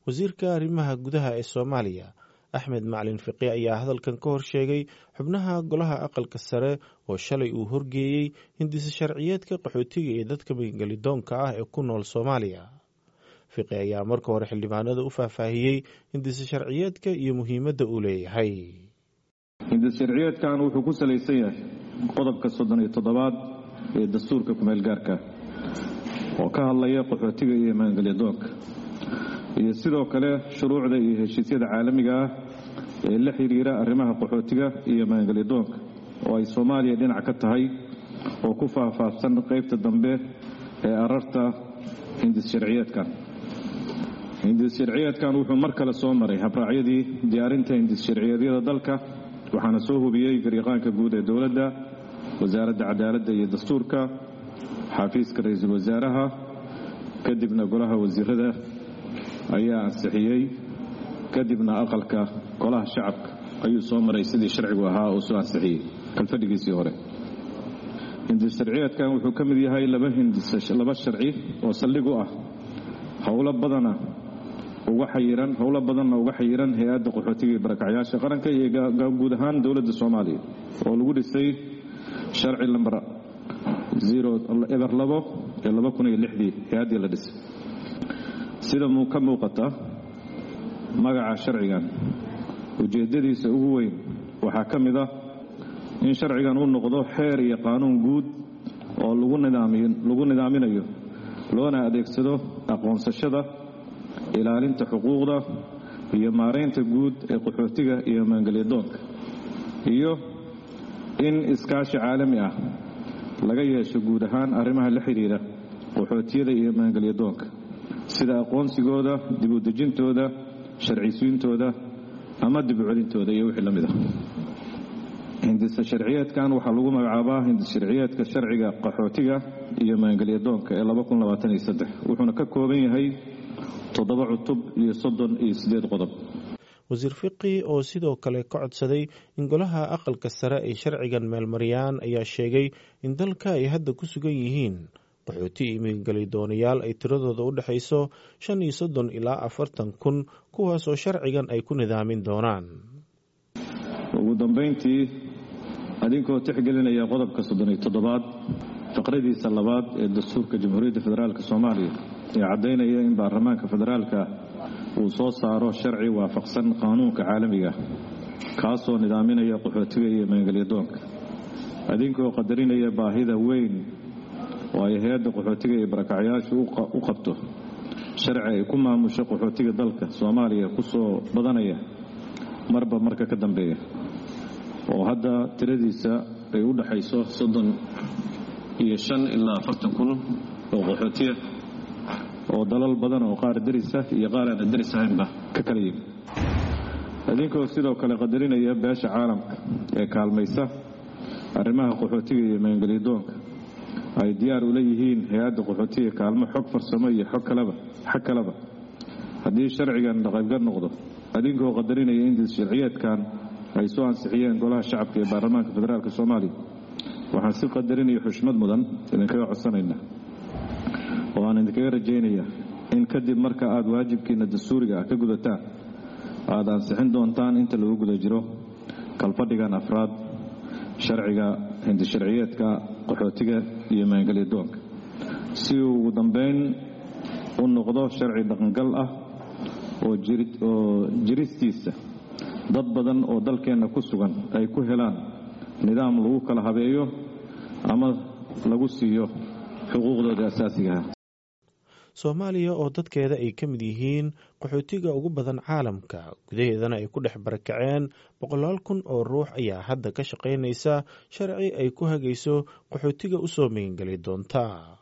wasiirka arrimaha gudaha ee soomaaliya axmed macalin fiqi ayaa hadalkan ka hor sheegay xubnaha golaha aqalka sare oo shalay uu horgeeyey hindise sharciyeedka qaxootiga iyo dadka magangelidoonka ah ee ku nool soomaaliya fiqi ayaa marka hore xildhibaanada u faahfaahiyey hindise sharciyeedka iyo muhiimadda uu leeyahay hindis sharciyeedkan wuxuu ku salaysan yahay qodobka soddon iyo toddobaad ee dastuurka kumeel gaarka oo ka hadlaya qaxootiga iyo magangelyadoonka iyo sidoo kale shuruucda iyo heshiisyada caalamiga ah ee la xidhiira arrimaha qaxootiga iyo magangelyadoonka oo ay soomaaliya dhinac ka tahay oo ku faahfaahsan qaybta dambe ee ararta hindis sharciyeedkan hindis sharciyeedkan wuxuu mar kale soo maray habraacyadii diyaarinta hindis sharciyeedyada dalka waxaana soo hubiyey gariiqaanka guud ee dowladda wasaaradda cadaaladda iyo dastuurka xafiiska ra-iisul wasaaraha kadibna golaha wasiirada ayaa ansixiyey kadibna aqalka golaha shacabka ayuu soo maray sidii sharcigu ahaa oo soo ansixiyey kalfadhigiisii hore hindis sharciyeedkan wuxuu ka mid yahay laba hindilaba sharci oo saldhig u ah howlo badana uga xayiran howlo badanna uga xayiran hay-adda qaxootiga iyo barakacyaasha qaranka iyo guud ahaan dowladda soomaaliya oo lagu dhisay sharci lamber eber labo ee laba kun iyo lixdii hay-addii la dhisay sida ka muuqata magaca sharcigan ujeeddadiisa ugu weyn waxaa ka mid ah in sharcigan uu noqdo xeer iyo qaanuun guud oo lagu nidaaminayo loona adeegsado aqoonsashada ilaalinta xuquuqda iyo maaraynta guud ee qaxootiga iyo maangelyadoonka iyo in iskaashi caalami ah laga yeesho guud ahaan arrimaha la xidhiira qaxootiyada iyo maangelyadoonka sida aqoonsigooda dib u dejintooda sharcisiintooda ama dib u celintooda iyo wixii la mid ah hindisa sharciyeedkan waxaa lagu magacaabaa hindis sharciyeedka sharciga qaxootiga iyo maangelyadoonka ee wuxuuna ka kooban yahay toddoba cutub iyo soddon iyo siddeed qodob wasiir fiqi oo sidoo kale ka codsaday in golaha aqalka sare ay sharcigan meelmariyaan ayaa sheegay in dalka ay hadda ku sugan yihiin qaxooti iyo magangelidoonayaal ay tiradooda u dhexayso shan iyo soddon ilaa afartan kun kuwaas oo sharcigan ay ku nidaamin doonaan ugu dambayntii adinkoo tixgelinaya qodobka soddon iyo toddobaad faqradiisa labaad ee dastuurka jamhuuriyadda federaalk soomaaliya ee caddaynaya in baarlamaanka federaalka uu soo saaro sharci waafaqsan qaanuunka caalamiga kaasoo nidaaminaya qaxootiga iyo maangelyadoonka adinkoo qadarinaya baahida weyn oo ay hay-adda qaxootiga iyo barakacyaashu u qabto sharci ay ku maamusho qaxootiga dalka soomaaliya ku soo badanaya marba marka ka dambeeya oo hadda tiradiisa ay u dhaxayso soddon iyo shan ilaa afartan kun oo qaxootiya oo dalal badan oo qaar derisa iyo qaar aana deris ahaynba ka kala yimi idinkoo sidoo kale qadarinaya beesha caalamka ee kaalmaysa arrimaha qaxootiga iyo maangelyadoonka ay diyaar ula yihiin hay-adda qaxootiga kaalmo xog farsamo iyo xog kaleba xag kaleba haddii sharcigan dhaqaybgar noqdo adinkoo qadarinaya in sharciyeedkan ay soo ansixiyeen golaha shacabka ee baarlamaanka federaalk soomaaliya waxaan si qadarinaya xushmad mudan idinkaga codsanaynaa oo aan idinkaga rajaynaya in kadib marka aad waajibkiina dastuuriga ah ka gudataan aad ansixin doontaan inta lagu guda jiro kalfadhigan afraad sharciga hindisharciyeedka qaxootiga iyo maangelyadoonka si uu ugu dambeyn u noqdo sharci dhaqangal ah oo jiristiisa dad badan oo dalkeenna ku sugan ay ku helaan nidaam lagu kala habeeyo ama lagu siiyo xuquuqdooda asaasigaha soomaaliya oo dadkeeda ay ka mid yihiin qaxootiga ugu badan caalamka gudaheedana ay ku dhex barakaceen boqolaal kun oo ruux ayaa hadda ka shaqaynaysa sharci ay ku hagayso qaxootiga u soo magangeli doonta